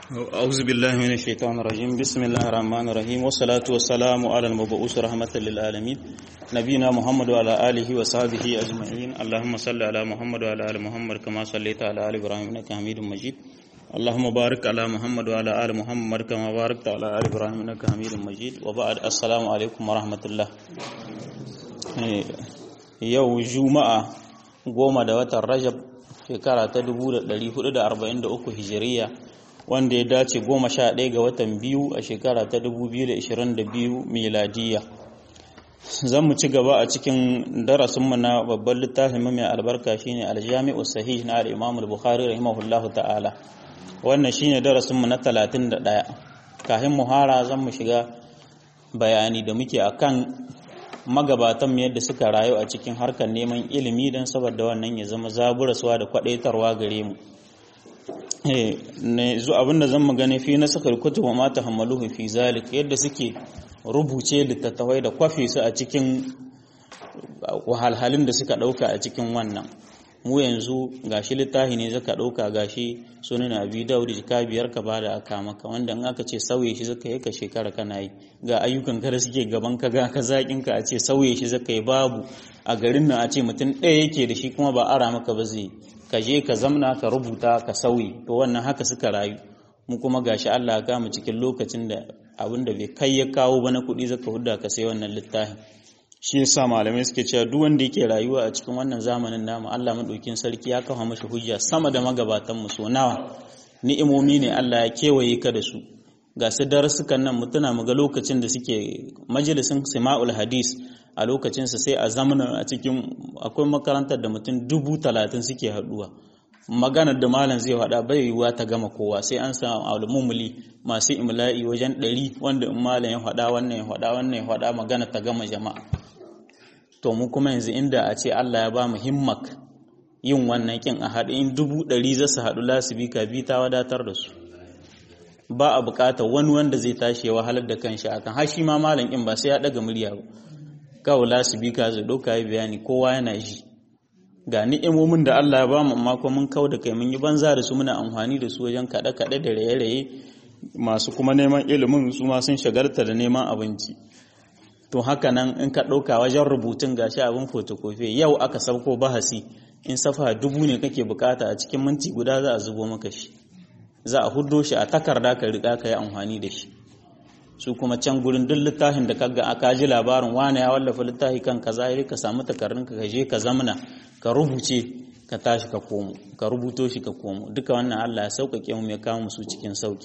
أعوذ بالله من الشيطان الرجيم بسم الله الرحمن الرحيم والصلاة والسلام على المبعوث رحمة للعالمين نبينا محمد وعلى آله وصحبه أجمعين اللهم صل على محمد وعلى آل محمد كما صليت على آل إبراهيم إنك حميد مجيد اللهم بارك على محمد وعلى آل محمد كما باركت على آل إبراهيم إنك حميد مجيد وبعد السلام عليكم ورحمة الله yau juma'a goma da watan rajab shekara ta 1443 hijiriya wanda ya dace goma sha ɗaya ga watan biyu a shekara ta 2022 miladiya zan mu ci gaba a cikin darasinmu na babban littafin mai albarka shine aljami'u sahih na al-imam al-bukhari rahimahullahu ta'ala wannan shine darasinmu na 31 kafin muhara zan mu shiga bayani da muke akan magabatan yadda suka rayu a cikin harkar neman ilimi don saboda wannan ya zama zaburaswa da kwadaitarwa gare mu ne zu abinda zan magana fi na sakar kutubu ma tahammaluhu fi zalik yadda suke rubuce littattafai da kwafe su a cikin wahalhalun da suka dauka a cikin wannan mu yanzu gashi littafi ne zaka dauka gashi sunan abi daud jika biyar ka bada aka maka wanda in aka ce sauye shi zaka yi ka shekara kana yi ga ayyukan ka da suke gaban ka ga ka zakin ka a ce sauye shi zaka yi babu a garin nan a ce mutum ɗaya yake da shi kuma ba ara maka ba zai ka je ka zamna ka rubuta ka sauyi to wannan haka suka rayu mu kuma gashi Allah ya mu cikin lokacin da abin da bai kai ya kawo ba na kuɗi zaka hudda ka sai wannan littafin shi yasa malamai suke cewa duk wanda yake rayuwa a cikin wannan zamanin namu Allah madaukin sarki ya kafa mashi hujja sama da magabatan mu so nawa ni'imomi ne Allah ya kewaye ka da su ga su darasukan nan mutuna mu ga lokacin da suke majalisin sima'ul hadis a lokacin sa sai a zamanin a cikin akwai makarantar da mutum dubu talatin suke haduwa maganar da malam zai faɗa bai yiwuwa ta gama kowa sai an samu almumuli masu imla'i wajen ɗari wanda in malam ya faɗa wannan ya faɗa wannan ya faɗa magana ta gama jama'a to mu kuma yanzu inda a ce Allah ya ba mu himmak yin wannan kin a haɗu in dubu ɗari za su haɗu lasibika bi ta wadatar da su ba a buƙatar wani wanda zai tashi ya wahalar da kanshi akan har shi ma malam kin ba sai ya ɗaga murya ba kawai lasibika zai ɗauka yi bayani kowa yana ji ga ni'imomin da Allah ya ba mu amma kuma mun kau da kai mun yi banza da su muna amfani da su wajen kaɗe-kaɗe da raye-raye masu kuma neman ilimin su ma sun shagarta da neman abinci to haka nan in ka ɗauka wajen rubutun gashi abin fotokofi yau aka sauko bahasi in safa dubu ne kake bukata a cikin minti guda za a zubo maka shi za a huddo shi a takarda ka riƙa ka yi amfani da shi su kuma can gurin duk littafin da kaga aka ji labarin wane ya wallafa littafi kan kaza ya ka samu takardun ka je ka zamana ka rubuce ka tashi ka komo ka rubuto shi ka komo duka wannan Allah ya sauƙaƙe mu ya kawo musu cikin sauƙi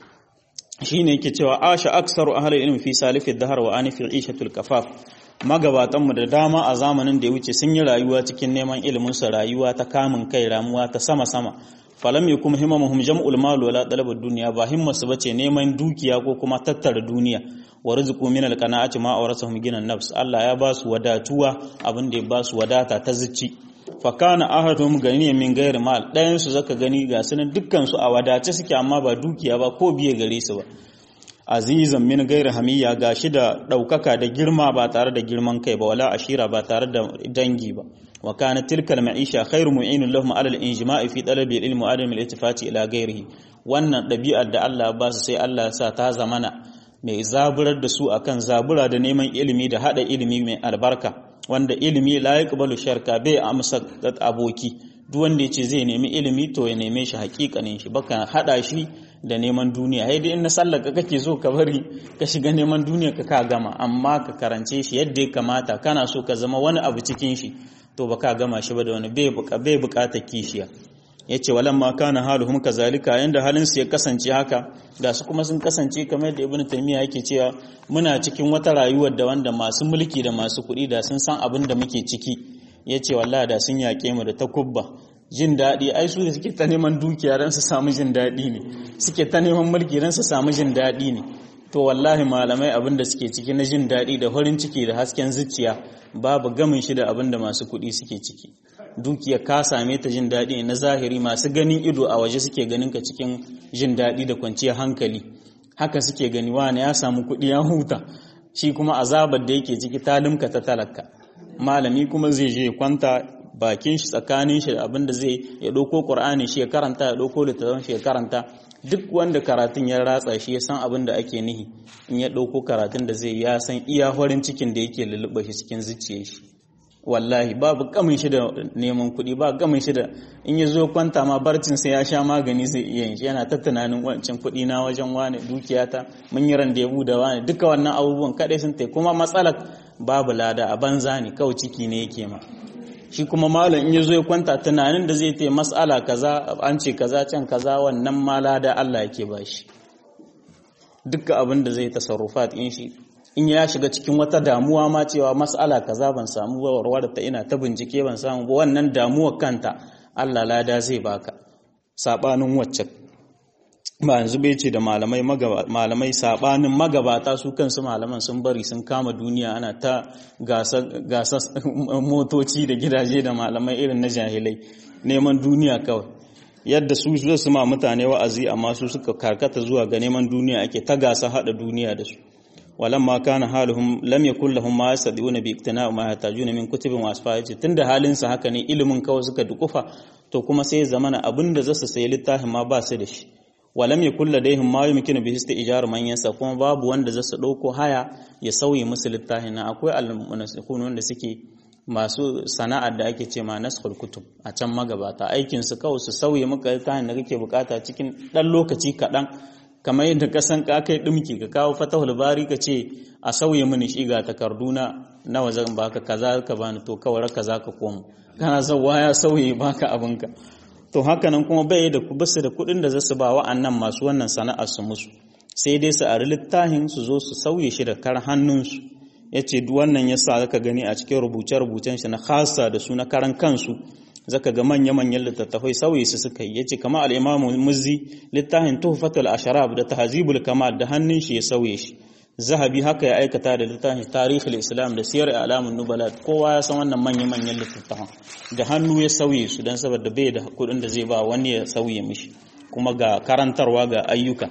shine yake cewa asha aksaru ahli ilmi fi salifid dahar wa anifil ishatul kafaf magabatan mu da dama a zamanin da ya wuce sun yi rayuwa cikin neman ilimin sa rayuwa ta kamun kai ramuwa ta sama sama falam yakum himamuhum jam'ul mal wala talabud dunya ba himmasu bace neman dukiya ko kuma tattara duniya wa rizqu min alqana'ati ma awrasahum ginan nafs Allah ya ba su wadatuwa abin da ya ba su wadata ta zuci fa kana ahaduhum ganiyan min ghairi mal dayan su zaka gani ga sunan dukkan su a wadace suke amma ba dukiya ba ko biye gare su ba azizan min ghairi hamiya gashi da daukaka da girma ba tare da girman kai ba wala ashira ba tare da dangi ba wa kana tilka al-ma'isha khairu mu'inun lahum 'ala al-injima'i fi talabi al-ilmi wa adam al-iltifati ila ghairihi wannan dabi'ar da Allah ba su sai Allah ya sa ta zamana mai zaburar da su akan zabura da neman ilimi da hada ilimi mai albarka wanda ilimi la yaqbalu sharka bai amsa aboki duk wanda yace zai nemi ilimi to ya neme shi hakikanin shi baka hada shi da neman duniya sai dai in na sallaka kake so ka bari ka shiga neman duniya ka ka gama amma ka karance shi yadda ya kamata kana so ka zama wani abu cikin shi to baka gama shi ba da wani bai bukatar kishiya yace walan ma kana haluhum kazalika yanda halin su ya kasance haka da su kuma sun kasance kamar yadda ibnu taymiya yake cewa muna cikin wata rayuwar da wanda masu mulki da masu kuɗi da sun san abin da muke ciki yace wallahi da sun yaƙe mu da takubba jin daɗi ai su da suke ta neman dukiya don su samu jin daɗi ne suke ta neman mulki don su samu jin daɗi ne to wallahi malamai abin da suke ciki na jin daɗi da farin ciki da hasken zuciya babu gamin shi da abin da masu kuɗi suke ciki dukiya ka same ta jin daɗi na zahiri masu ganin ido a waje suke ganin ka cikin jin daɗi da kwanciyar hankali haka suke gani wani ya samu kuɗi ya huta shi kuma azabar da yake ciki ta limka ta talaka malami kuma zai je kwanta bakin shi tsakanin shi abin da zai ya ɗauko ƙur'ani shi ya karanta ya ɗauko littattafan shi ya karanta duk wanda karatun ya ratsa shi ya san abin da ake nihi in ya ɗauko karatun da zai ya san iya farin cikin da yake lulluɓa shi cikin zuciyar shi wallahi babu gamin shi da neman kuɗi ba gamin shi da in ya zo kwanta ma barcin sai ya sha magani zai iya yin shi yana ta tunanin wancan kuɗi na wajen wane dukiyata mun yi randebu da wane duka wannan abubuwan kaɗai sun tai kuma matsalar babu lada a banza ne kawai ciki ne yake ma shi kuma malam in ya zo ya kwanta tunanin da zai tai mas'ala kaza an ce kaza can kaza wannan ma lada Allah yake ba shi duka abin da zai tasarrufat in shi in ya shiga cikin wata damuwa ma cewa mas'ala kaza ban samu ba warware ta ina ta bincike ban samu ba wannan damuwar kanta Allah lada zai baka sabanin wacce ba yanzu bai ce da malamai malamai sabanin magabata su kansu malaman sun bari sun kama duniya ana ta gasa motoci da gidaje da malamai irin na jahilai neman duniya kawai yadda su su ma mutane wa'azi amma su suka karkata zuwa ga neman duniya ake ta gasa hada duniya da su walamma kana haluhum lam yakul lahum ma yastadiuna bi iktina ma yatajuna min kutubin wasfa tunda halin sa haka ne ilimin kawai suka dukufa to kuma sai zamana abinda zasu sayi littafin ma ba su da shi walam yakul ladaihim ma yumkinu bihi istijar man yansa kuma babu wanda zasu dauko haya ya sauye musu littafin na akwai al-munasikun wanda suke masu sana'ar da ake ce ma naskhul kutub a can magabata aikin su kawai su sauye maka littafin da kake bukata cikin dan lokaci kadan kamar yadda ka san ka kai dumki ka kawo fatahul bari ka ce a sauye mini shi ga takarduna nawa zan baka kaza ka bani to kawai kaza ka komo kana zawa ya sauye baka abinka to hakanan kuma bai da basu da kuɗin da zasu ba wa'annan masu wannan sana'ar su musu sai dai su ari littafin su zo su sauye shi da kar hannunsu yace duk wannan yasa zaka gani a cikin rubuce-rubucen shi na khasa da su na karan kansu zaka ga manya-manyan littattafai sauyi su suka yi yace kama al-Imam Muzzi littafin Tuhfatul Asharab da Tahzibul Kamal da hannun shi ya sauye shi Zahabi haka ya aikata da littafin Tarihul Islam da Siyar Alamun Nubala kowa ya san wannan manya-manyan littattafan da hannu ya sauye su dan saboda bai da kuɗin da zai ba wani ya sauye mishi kuma ga karantarwa ga ayyuka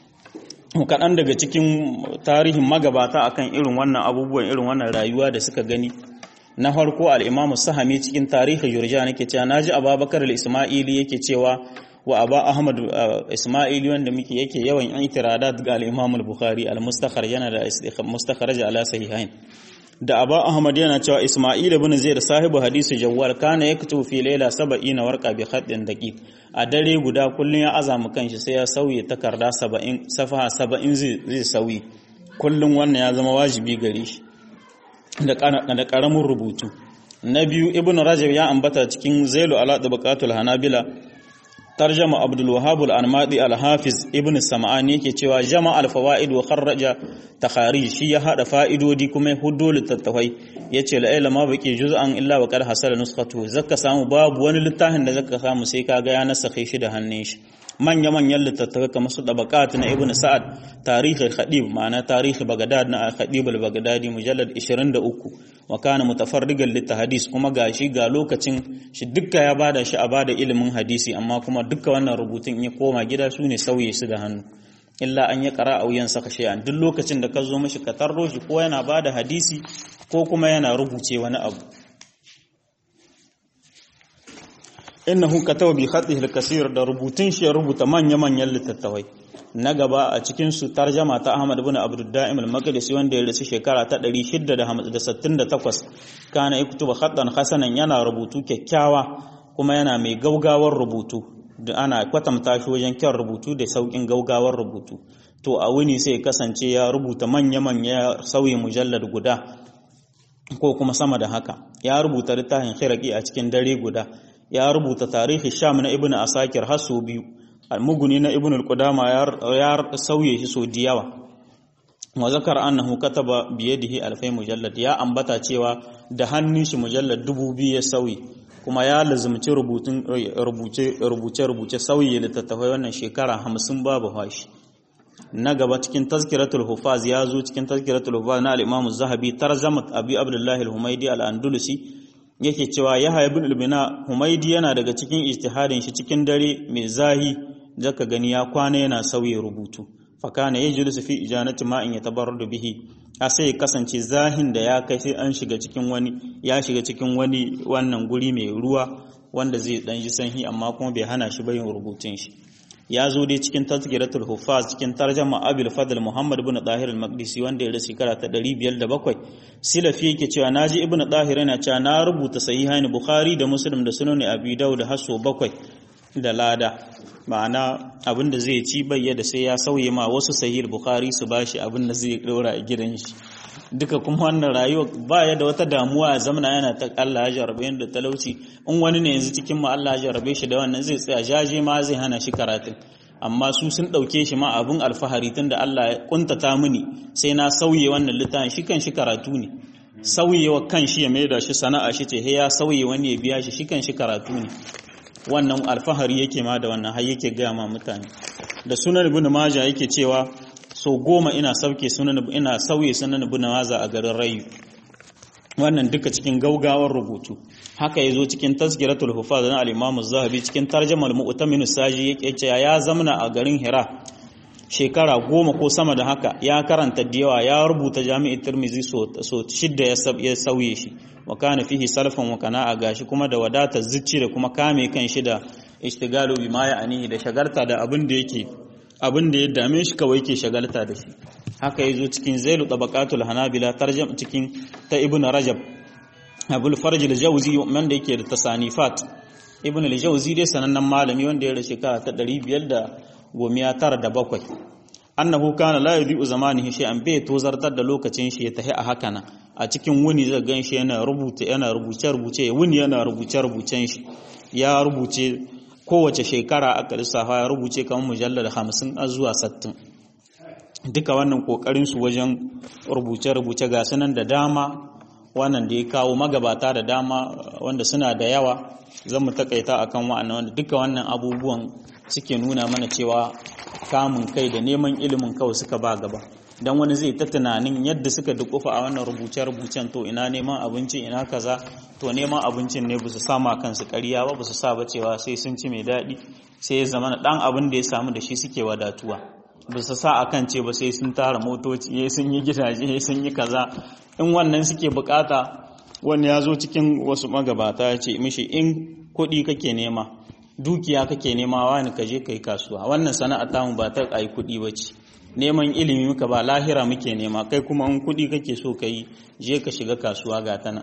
kaɗan daga cikin tarihin magabata akan irin wannan abubuwan irin wannan rayuwa da suka gani na farko al'imamu sahami cikin tarihin yurja nake cewa na ji ababakar al'ismaili yake cewa wa aba ahmad ismaili wanda muke yake yawan yan itiradat ga al'imamul bukhari al-mustakhar yana da mustakharaj ala sahihain da aba ahmad yana cewa ismail ibn zaid sahibu hadisi jawwal kana yaktubu fi layla 70 warqa bi khatin daqiq a dare guda kullun ya azama kanshi sai ya sauye takarda 70 safaha 70 zai sauyi kullun wannan ya zama wajibi gare shi da ƙaramin rubutu na biyu ibn rajab ya ambata cikin zailu ala tabaqatul hanabila tarjama abdul wahhab al anmadi al hafiz ibn sam'ani yake cewa jama al fawaid wa kharraja takharij shi ya hada fa'idodi kuma ya huddo littattafai yace la ilma baqi juz'an illa wa qad hasala nuskhatu zakka samu babu wani littafin da zakka samu sai kaga ya nasakhe shi da hannun shi manya-manyan littattafai kamar su ɗabaƙat na ibn sa'ad tarihi khadib ma'ana tarihi bagadad na khadib al-bagadadi mujallad 23 wa kana mutafarrigan littahadis kuma gashi ga lokacin shi dukka ya bada shi a bada ilimin hadisi amma kuma dukka wannan rubutun ya koma gida su ne sauye su da hannu illa an ya ƙara a wuyan saka shay'an duk lokacin da ka zo mashi ka tarro shi ko yana bada hadisi ko kuma yana rubuce wani abu innahu kataba bi khatihi al-kaseer da rubutun shi ya rubuta manya-manyan littattafai na gaba a cikin su tarjama ta Ahmad ibn Abdul Da'im al-Maqdisi wanda ya rasu shekara ta 668 kana yaktuba khattan hasanan yana rubutu kyakkyawa kuma yana mai gaugawar rubutu da ana kwatanta shi wajen kyan rubutu da saukin gaugawar rubutu to a wuni sai kasance ya rubuta manya-manya sauyi mujallad guda ko kuma sama da haka ya rubuta littafin khiraqi a cikin dare guda ya rubuta tarihi sham na ibn asakir har sau biyu al-muguni na ibn al-qudama ya sauye shi sau diyawa wa zakar annahu kataba bi yadihi alfai mujallad ya ambata cewa da hannun shi mujallad dubu biyu ya sauyi kuma ya lazumci rubutun rubuce rubuce rubuce sauyi littattafai wannan shekara hamsin babu hashi na gaba cikin tazkiratul hufaz ya zo cikin tazkiratul hufaz na al-imam az-zahabi tarjamat abi abdullah al-humaydi al-andalusi yake cewa Yahya ibn al-Bina Humaydi yana daga cikin ijtihadin shi cikin dare mai zahi zaka gani ya kwana yana sauye rubutu fa kana yajlisu fi ijanati ma in yatabarradu bihi a sai kasance zahin da ya kai sai an shiga cikin wani ya shiga cikin wani wannan guri mai ruwa wanda zai dan ji sanhi amma kuma bai hana shi bayin rubutun shi ya zo dai cikin tazkiratul huffaz cikin tarjama abul fadl muhammad ibn dahir al-maqdisi wanda ya rasu shekara ta 507 silafi yake cewa naji ibn dahir yana cewa na rubuta sahihaini bukhari da muslim da sunan abi dawud haso bakwai da lada ma'ana abin da zai ci bayyana sai ya sauye ma wasu sahih bukhari su bashi abin da zai dora a gidan shi duka kuma wannan rayuwa ba ya da wata damuwa a zamana yana ta Allah ya jarabe da talauci in wani ne yanzu cikin mu Allah ya jarabe shi da wannan zai tsaya jaje ma zai hana shi karatun amma su sun ɗauke shi ma abin alfahari tun da Allah ya kuntata mini sai na sauye wannan littafin shi kan shi karatu ne sauyewa kan shi ya maida shi sana'a shi ce ya sauye wani ya biya shi shi kan shi karatu ne wannan alfahari yake ma da wannan har yake gaya ma mutane da sunan ibn majah yake cewa so goma ina sauke sunan ina sauye sunan ibn majah a garin rayu wannan duka cikin gaugawar rubutu haka yazo cikin tazkiratul hufaz na al-imam az-zahabi cikin tarjumal mu'tamin saji yake cewa ya zamna a garin hira shekara goma ko sama da haka ya karanta da yawa ya rubuta jami'in tirmizi so, so shidda ya sauye shi wa kana fihi salafan wa kana gashi kuma da wadatar zucci da kuma kame kan shi da ishtigalu bima ya anihi da shagalta da abin da yake abin da ya dame shi kawai yake shagalta da shi haka yazo cikin zailu tabaqatul hanabila tarjum cikin ta ibn rajab abul farj al-jawzi man da yake da tasanifat ibn al-jawzi dai sanannen malami wanda ya rashe shekara ta 500 da gomiya tara da bakwai annahu kana la yudhi'u zamanihi shay'an bai tozartar da lokacin shi ya tahi a haka nan a cikin wuni zai gan shi yana rubuta yana rubuce rubuce wuni yana rubuce rubucen shi ya rubuce kowace shekara aka lissafa ya rubuce kamar mujallar hamsin a zuwa sattin duka wannan kokarin su wajen rubuce rubuce ga sunan da dama wannan da ya kawo magabata da dama wanda suna da yawa zan mu takaita akan wa'annan wanda duka wannan abubuwan suke nuna mana cewa kamun kai da neman ilimin kawai suka ba gaba don wani zai ta tunanin yadda suka dukufa a wannan rubuce-rubucen to ina neman abinci ina kaza to neman abincin ne ba su sama kansu ƙarya ba ba su sa ba cewa sai sun ci mai daɗi sai ya zama ɗan abin da ya samu da shi suke wadatuwa ba su sa akan ce ba sai sun tara motoci sun yi gidaje sun yi kaza in wannan suke bukata wani ya zo cikin wasu magabata ya ce mishi in kuɗi kake nema dukiya kake nema wani ka je kai kasuwa wannan sana'a tamu ba ta ai kuɗi ba ce neman ilimi muka ba lahira muke nema kai kuma in kuɗi kake so ka yi je ka shiga kasuwa ga tana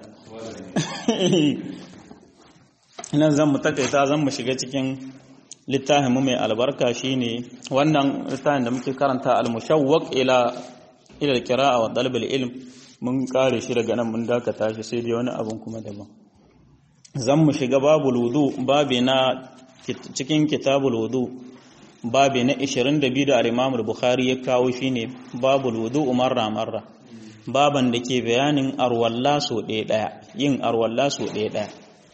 nan zan mu takaita zan mu shiga cikin littafin mu mai albarka shine wannan littafin da muke karanta al-mushawwaq ila ila al-qira'a wa talab al-ilm mun kare shi daga nan mun dakata shi sai dai wani abun kuma daban zan mu shiga babul wudu babi na cikin kitabul wudu babi na 22 da al-Imam al-Bukhari ya kawo shine babul wudu marra marra baban da ke bayanin arwalla so ɗaya ɗaya yin arwalla so ɗaya ɗaya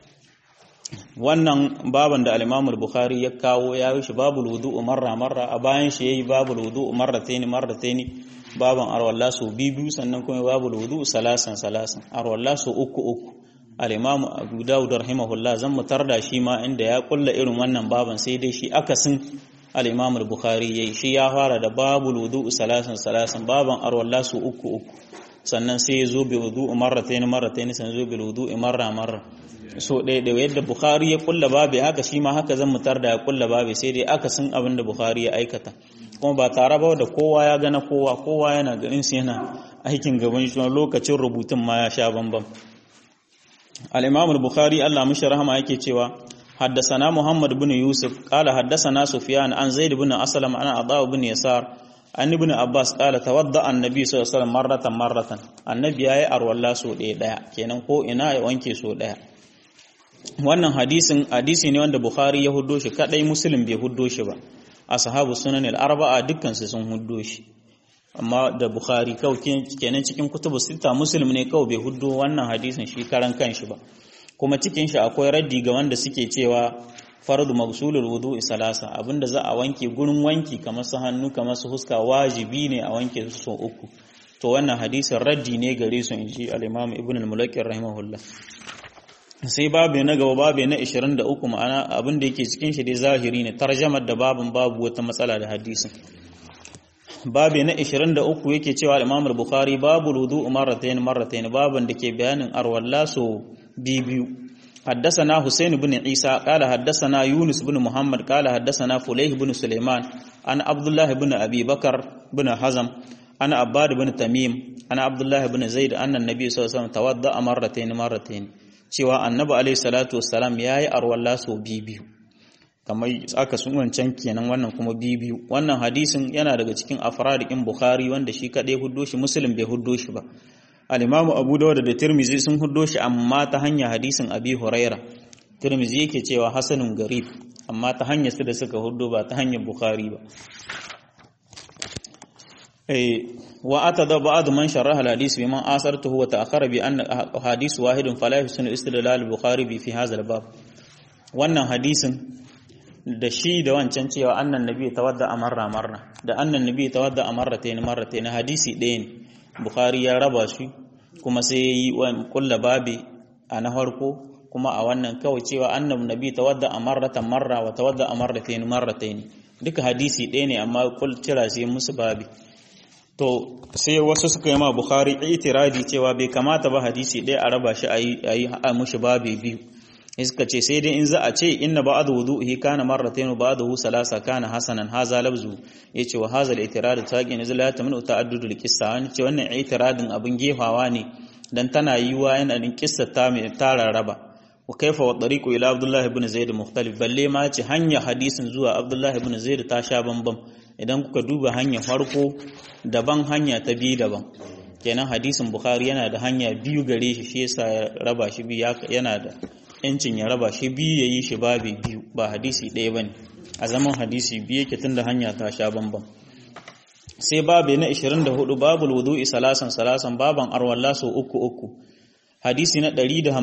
wannan baban da al-Imam al-Bukhari ya kawo ya yi shi babul wudu marra marra a bayan shi yayi babul wudu marrataini marrataini baban arwalla so biyu sannan kuma babul wudu salasan salasan arwalla so uku uku al-Imam Abu Dawud rahimahullah zan mutar da shi ma inda ya kulla irin wannan baban sai dai shi akasin al-Imam al-Bukhari yayi shi ya fara da babul wudu salasan salasan baban arwalla so uku uku sannan sai ya zo bi wudu marratayn marratayn sannan zo bil wudu marra marra so ɗaya da yadda Bukhari ya kulla babu haka shi ma haka zan mutar da ya kulla babu sai dai akasin abin da Bukhari ya aikata kuma ba tare ba da kowa ya gana kowa kowa yana ganin su yana aikin gaban shi lokacin rubutun ma ya sha bambam al-Imam al-Bukhari Allah mishi rahama yake cewa حدثنا محمد بن يوسف قال حدثنا سفيان عن زيد بن أسلم عن عطاء بن يسار عن ابن عباس قال توضأ النبي صلى الله عليه وسلم مرة مرة النبي يا أرولا سو ɗaya kenan ko ina ya wanke so ɗaya wannan hadisin hadisi ne wanda Bukhari ya huddo shi kadai Muslim bai huddo shi ba ashabu sunan al-arba'a dukkan su sun huddo shi amma da Bukhari kawai kenan cikin kutubu sita Muslim ne kawai bai huddo wannan hadisin shi karan kanshi ba kuma cikin shi akwai raddi ga wanda suke cewa fardu magsulul wudu'i salasa abinda za a wanke gurin wanki kamar su hannu kamar su huska wajibi ne a wanke su sau uku to wannan hadisin raddi ne gare su inji al-Imam Ibn al-Mulaqqi rahimahullah sai babu na gaba babu na 23 ma'ana abin da yake cikin shi dai zahiri ne tarjamar da babin babu wata matsala da hadisin babu na 23 yake cewa Imam al-Bukhari babu wudu marratayn marratayn baban da ke bayanin arwalla so biyu حدثنا حسين بن عيسى قال حدثنا يونس بن محمد قال حدثنا فليح بن سليمان أنا عبد الله بن أبي بكر بن حزم أنا عباد بن تميم أنا عبد الله بن زيد أن النبي صلى الله عليه وسلم توضأ مرتين مرتين cewa annabi alaihi salatu wassalam yayi arwalla so biyu kamar aka sun wancan kenan wannan kuma biyu wannan hadisin yana daga cikin afradikin bukhari wanda shi kadai huddo shi muslim bai huddo shi ba al-imamu abu dawud da tirmizi sun huddo shi amma ta hanya hadisin abi huraira tirmizi yake cewa hasanun garib amma ta hanyar su da suka huddo ba ta hanyar bukhari ba wa atada ba'd man sharaha al-hadith biman asartuhu wa ta'akhkhara bi anna hadith wahidun fala yusnu istidlal al-bukhari bi fi hadha al-bab wannan hadisin da shi da wancan cewa annan nabi tawadda amarra marra da annan nabi tawadda amarratayn marratayn hadisi ɗaya ne bukhari ya raba shi kuma sai yi kulla babi a na farko kuma a wannan kawai cewa annan nabi tawadda amarratan marra wa tawadda amarratayn marratayn duka hadisi ɗaya ne amma kul cira sai musu babi to sai wasu suka yi ma bukhari itiradi cewa bai kamata ba hadisi ɗaya a raba shi a yi a mushi babi biyu suka ce sai dai in za a ce inna ba'd wudu'i kana marratayn ba'dahu salasa kana hasanan haza labzu yace wa haza al-i'tirad taqin izla ya tamnu ta'addud al-qissa wani ce wannan i'tiradin abin gefawa ne dan tana yiwa yana din kissa ta mai tara raba wa kaifa wa tariqu ila abdullah ibn zaid mukhtalif balle ma ce hanya hadisin zuwa abdullah ibn zaid ta sha bambam idan kuka duba hanya farko daban hanya ta biyu daban kenan hadisin bukhari yana da hanya biyu gare shi shi yasa ya raba shi biyu yana da yancin ya raba shi biyu ya yi shi babi biyu ba hadisi ɗaya ba ne a zaman hadisi biyu yake tun da hanya ta sha bambam sai babi na 24 babul wudu'i salasan salasan baban arwalla so uku uku hadisi na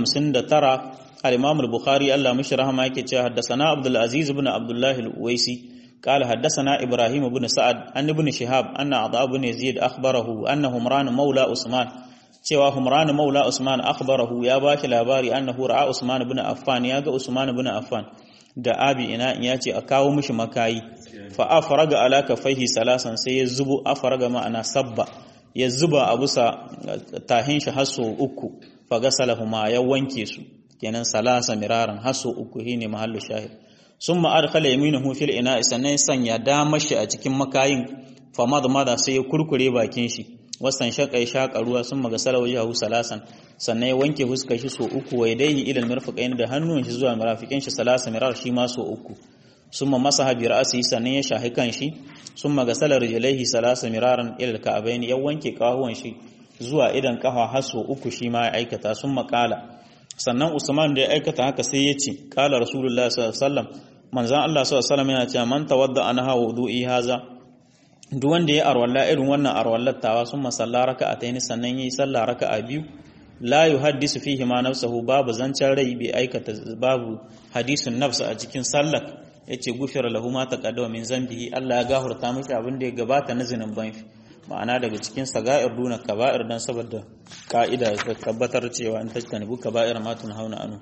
159 al-imam al-bukhari Allah mishi rahama yake cewa haddathana abdul aziz ibn abdullah al-uwaisi قال حدثنا إبراهيم بن سعد أن ابن شهاب أن عطاء بن يزيد أخبره أن همران مولى عثمان cewa Humran Maula Usman akhbarahu ya bashi labari annahu ra'a Usman ibn Affan ya ga Usman ibn Affan da abi ina ya ce a kawo mishi makayi fa afraga ala kafaihi salasan sai ya zubo afraga ma'ana sabba ya zuba a busa tahin shi haso uku fa gasalahuma ya wanke su kenan salasa miraran haso uku shine mahallu shahid summa adkhala yaminahu fil ina sannan sanya damar shi a cikin makayin fa madmada sai ya kurkure bakin shi wasan shaka ya shaka ruwa sun maga salawaji hahu salasan sannan ya wanke fuskar shi so uku wa yadayhi ila almirfaqain da hannun shi zuwa mirafiqin shi salasa mirar shi ma so uku summa masaha bi ra'si sannan ya shahi kan shi summa gasala rijlaihi salasa miraran ila alka'bayn ya wanke kahuwan shi zuwa idan kafa har so uku shi ma ya aikata summa qala sannan Usman da ya aikata haka sai ya ce qala rasulullahi sallallahu alaihi wasallam manzon Allah sallallahu alaihi wasallam yana cewa man tawadda anha wudu'i haza duk wanda ya arwalla irin wannan arwallar tawa sun masalla raka'ataini sannan yayi sallah raka'a biyu la yuhaddisu fihi ma nafsuhu babu zancen rai bai aikata babu hadisun nafsa a cikin sallar yace gufira lahu ma taqaddama min zambihi Allah ya gafarta miki abin da ya gabata na zinuban shi ma'ana daga cikin saga'ir duna kaba'ir dan saboda ka'ida ta tabbatar cewa in tajtanibu kaba'ir ma hauna anu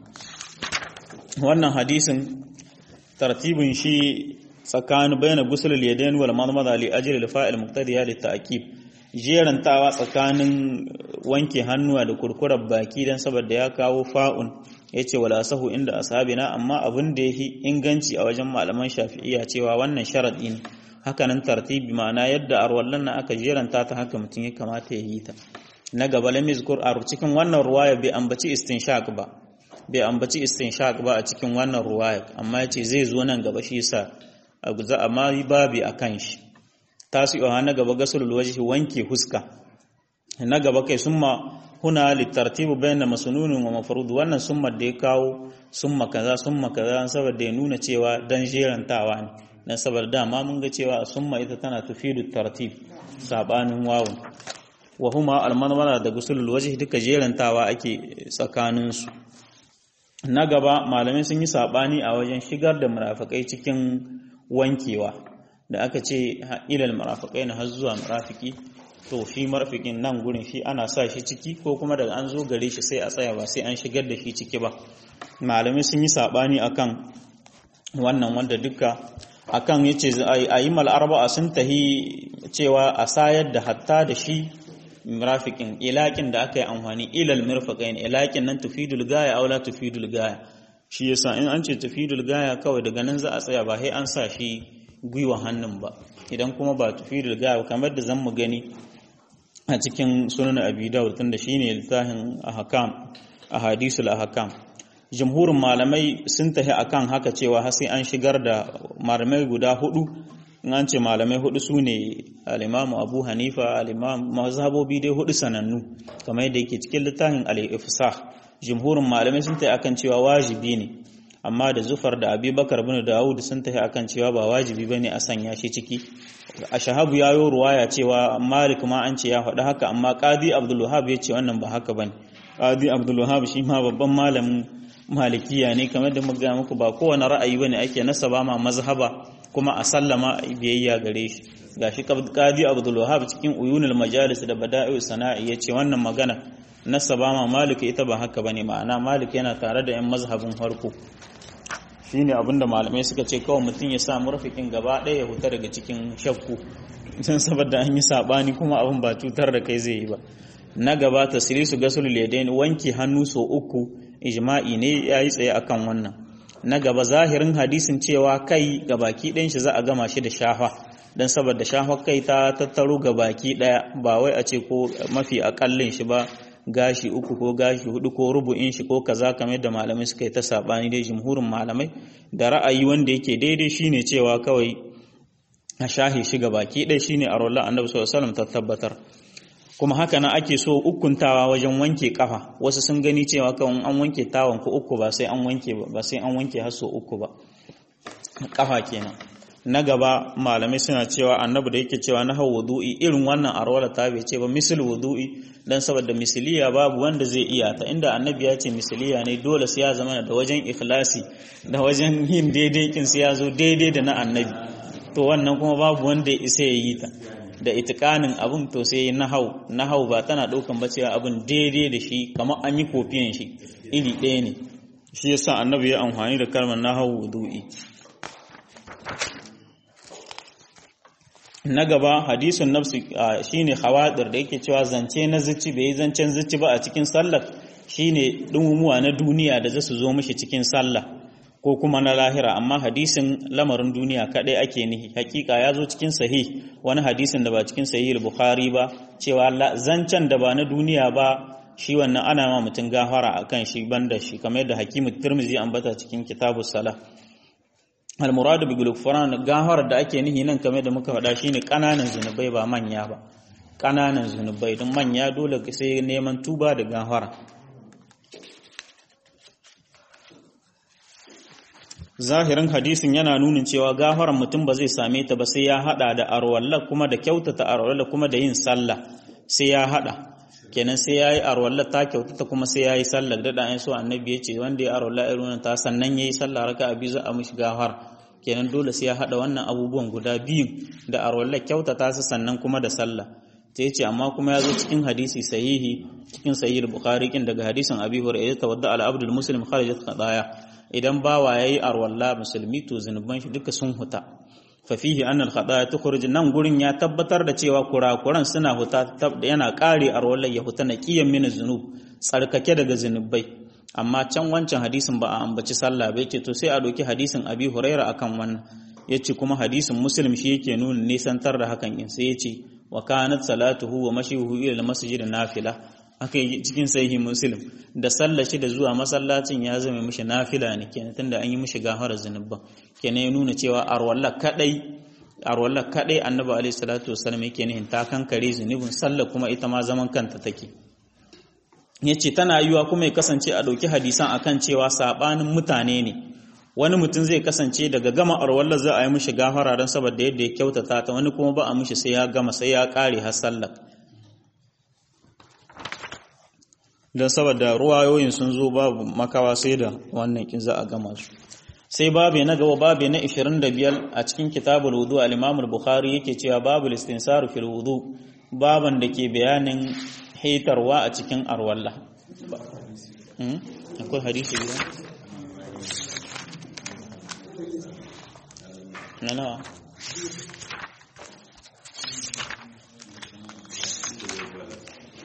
wannan hadisin tartibin shi tsakanin bayan gusul yadayn wal madmada li ajli al fa'il muqtadiya li ta'kid jerantawa tsakanin wanke hannuwa da kurkurar baki dan saboda ya kawo fa'un yace wala sahu inda ashabina amma abin da yake inganci a wajen malaman shafi'iyya cewa wannan sharadi ne haka nan tartibi ma'ana yadda arwallan nan aka jeranta ta haka mutum ya kamata ya yi ta na gaba lam yuzkur a cikin wannan ruwaya bai ambaci istinshaq ba bai ambaci istinshaq ba a cikin wannan ruwaya amma yace zai zo nan gaba shi yasa za a ma babi a kan shi tasi'uha na gaba gasulul wajhi wanke huska na gaba kai summa huna litartibu bayna masnunun wa mafrud wannan summa da ya kawo summa kaza summa kaza saboda ya nuna cewa dan jerantawa ne dan saboda dama mun ga cewa summa ita tana tufidu tartib sabanin wawun wa huma almanwala da gusulul wajhi duka jerantawa ake tsakanin su na gaba malamai sun yi sabani a wajen shigar da murafikai cikin wankewa da aka ce ilal marafikai na har zuwa marafiki to shi marafikin nan gurin shi ana sa shi ciki ko kuma daga an zo gare shi sai a tsaya ba sai an shigar da shi ciki ba malamai sun yi sabani akan wannan wanda duka akan yace a yi mal arba'a sun tahi cewa a sayar da hatta da shi mirafiqin ilakin da aka yi amfani ilal mirfaqain ilakin nan tufidul gaya aw la tufidul gaya shi yasa in an ce tufidul gaya kawai daga nan za a tsaya ba sai an sa shi gwiwa hannun ba idan kuma ba tufidul gaya kamar da zan mu gani a cikin sunan abi dawud tunda shine littafin ahkam ahadisul ahkam jumhurin malamai sun tafi akan haka cewa har sai an shigar da malamai guda hudu in an ce malamai hudu su ne al-imam abu hanifa al-imam mazhabobi dai hudu sanannu kamar yadda yake cikin littafin al-ifsah jumhurin malamai sun tafi akan cewa wajibi ne amma da zufar da abubakar bin dawud sun tafi akan cewa ba wajibi bane a sanya shi ciki a shahabu ya yi ruwaya cewa malik ma an ce ya faɗi haka amma qadi abdul wahab ya ce wannan ba haka bane qadi abdul wahab shi ma babban malamin malikiya ne kamar da muka muku ba kowane ra'ayi bane ake nasaba ma mazhaba kuma a sallama biyayya gare shi gashi qadi abdul wahab cikin uyunul majalis da bada'i sana'i yace wannan magana nasaba ma malik ita ba haka bane ma'ana malik yana tare da yan mazhabin farko shine abinda malamai suka ce kawai mutum ya samu rafikin gaba ɗaya ya huta daga cikin shakku don saboda an yi sabani kuma abin ba cutar da kai zai yi ba na gaba tasirisu gasul yadain wanki hannu so uku ijma'i ne yayi tsaye akan wannan na gaba zahirin hadisin cewa kai gabaki ɗayan shi za a gama shi da shafa dan saboda shafa kai ta tattaro gabaki ɗaya ba wai a ce ko mafi akallin shi ba gashi uku ko gashi hudu ko rubu'in shi ko kaza kamar da malamai suka yi ta sabani dai jumhurin malamai da ra'ayi wanda yake daidai shine cewa kawai a shahi shi baki ɗaya shine a rolla annabi sallallahu alaihi wasallam ta tabbatar kuma haka nan ake so ukuntawa wajen wanke kafa wasu sun gani cewa kawai an wanke tawon ko uku ba sai an wanke ba sai an wanke har so uku ba kafa kenan na gaba malamai suna cewa annabi da yake cewa na hau wudu'i irin wannan arwala ta bai ce ba misil wudu'i dan saboda misiliya babu wanda zai iya ta inda annabi ya ce misiliya ne dole sai ya zama da wajen ikhlasi da wajen yin daidai kin sai ya zo daidai da na annabi to wannan kuma babu wanda ya isa ya yi ta da itikanin abun to sai nahau nahau ba tana daukan ba cewa abun daidai da shi kamar an yi kofiyan shi iri ɗaya ne shi yasa annabi ya amfani da kalmar nahau wudu'i na gaba hadisun nafsi shine khawadir da yake cewa zance na zuci bai zancen zuci ba a cikin sallar shine dumumuwa na duniya da zasu zo mishi cikin sallah ko kuma na lahira amma hadisin lamarin duniya kadai ake nihi hakika ya zo cikin sahih wani hadisin da ba cikin sahih bukhari ba cewa zancen da ba na duniya ba shi wannan ana ma mutum gafara akan shi banda shi kamar yadda hakimu tirmizi ambata cikin kitabus salah almuradu bi gulufran gafar da ake nihi nan kamar da muka faɗa shine kananan zunubai ba manya ba kananan zunubai don manya dole sai neman tuba da gafara zahirin hadisin yana nunin cewa gafaran mutum ba zai same ta ba sai ya hada da arwalla kuma da kyautata arwalla kuma da yin sallah sai ya hada kenan sai yayi arwalla ta kyautata kuma sai yayi sallah da da so annabi ya ce wanda ya arwalla irin ta sannan yayi sallah raka'a biyu za a mishi gafar kenan dole sai ya hada wannan abubuwan guda biyu da arwalla kyautata su sannan kuma da sallah ta yace amma kuma ya zo cikin hadisi sahihi cikin sahih bukhari kin daga hadisin abi hurairah tawadda al abdul muslim kharajat qadaya idan bawa yayi arwalla musulmi to zinuban shi duka sun huta fa fihi anna al khadaya tukhruj nan gurin ya tabbatar da cewa kurakuran suna huta yana kare arwalla ya huta na kiyan min zunub tsarkake daga zinubai amma can wancan hadisin ba a ambaci sallah ba yake to sai a doki hadisin abi huraira akan wannan yace kuma hadisin muslim shi yake nuna nisantar da hakan in sai yace wa kanat salatuhu wa mashihu ila al-masjid nafila aka yi cikin sahihi muslim da sallashi da zuwa masallacin ya zama mishi nafila ne kenan tunda an yi mishi gafara zunuban kenan ya nuna cewa arwalla kadai arwalla kadai annabi alaihi salatu wasallam yake nihin ta kankare zunubin sallah kuma ita ma zaman kanta take yace tana yiwa kuma ya kasance a dauki hadisan akan cewa sabanin mutane ne wani mutum zai kasance daga gama arwallar za a yi mishi gafara don saboda yadda ya kyautata ta wani kuma ba a mishi sai ya gama sai ya kare har sallar don saboda ruwayoyin sun zo babu makawa sai da wannan kin za a gama su sai babu na gaba babu na 25 a cikin kitabul wudu al-imam al-bukhari yake cewa babu istinsaru fil wudu baban da ke bayanin hitarwa a cikin arwalla akwai hadisi biyu na nawa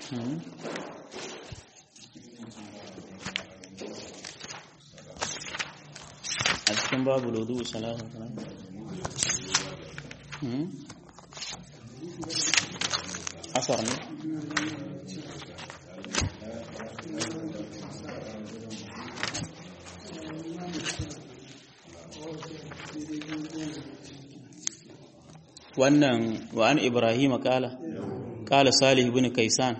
a cikin babu lodu salatu asar ne wannan wa an ibrahim kala kala salih ibn kaisan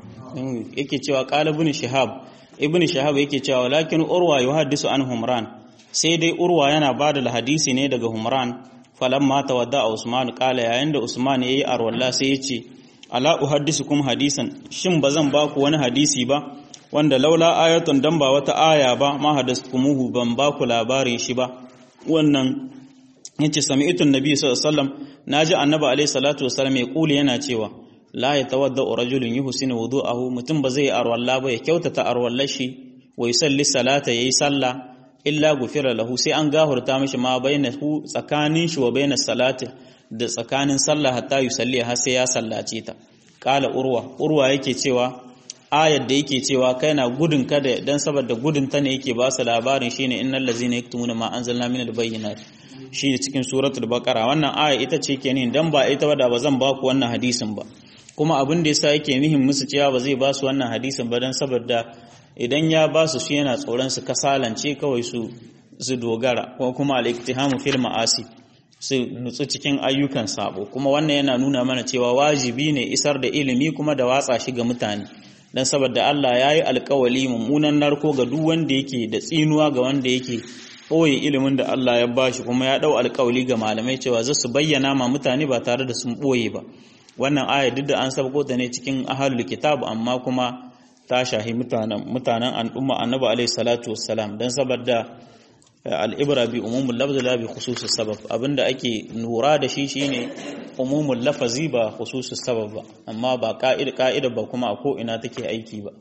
yake cewa kala ibn shihab ibn shihab yake cewa walakin urwa yuhaddisu an humran sai dai urwa yana bada hadisi ne daga humran falamma tawadda usman kala yayin da usman yayi arwalla sai yace ala uhaddisukum hadisan shin bazan ba ku wani hadisi ba wanda laula ayatun dan ba wata aya ba ma hadaskumuhu ban ba ku labarin shi ba wannan yace sami'tu nabi sallallahu alaihi wasallam naji annabi alaihi salatu wasallam ya kuli yana cewa la yatawadda rajulun yuhsinu wudu'ahu mutum ba zai arwalla ba ya kyautata arwallar shi wa yusalli salata yayi sallah illa gufira lahu sai an gahurta mishi ma bainahu tsakanin shi wa bainas salati da tsakanin sallah hatta yusalli har sai ya sallace ta qala urwa urwa yake cewa ayar da yake cewa kai na gudun kada dan saboda gudun ta ne yake ba su labarin shine innal ladzina yaktumuna ma anzalna minal bayyinati shi cikin suratul baqara wannan aya ita ce ke nihin dan ba ita ba da ba zan ba ku wannan hadisin ba kuma abin da yasa yake nihin musu cewa ba zai ba su wannan hadisin ba dan saboda idan ya ba su shi yana tsoron su kasalance kawai su su dogara ko kuma al-iktihamu fil ma'asi su nutsu cikin ayyukan sabo kuma wannan yana nuna mana cewa wajibi ne isar da ilimi kuma da watsa shi ga mutane dan saboda Allah ya yi alkawali mummunan narko ga duk wanda yake da tsinuwa ga wanda yake ɓoye ilimin da Allah ya bashi kuma ya ɗau alkawali ga malamai cewa za su bayyana ma mutane ba tare da sun ɓoye ba wannan aya duk da an sabko ta ne cikin ahalul kitab amma kuma ta shahi mutanen mutanen al'umma annabi alaihi salatu wassalam dan saboda al'ibra bi umumul lafzi la bi khususus sabab abinda ake lura da shi shine umumul lafazi ba khususus sabab ba amma ba ka'ida ka'ida ba kuma a ko ina take aiki ba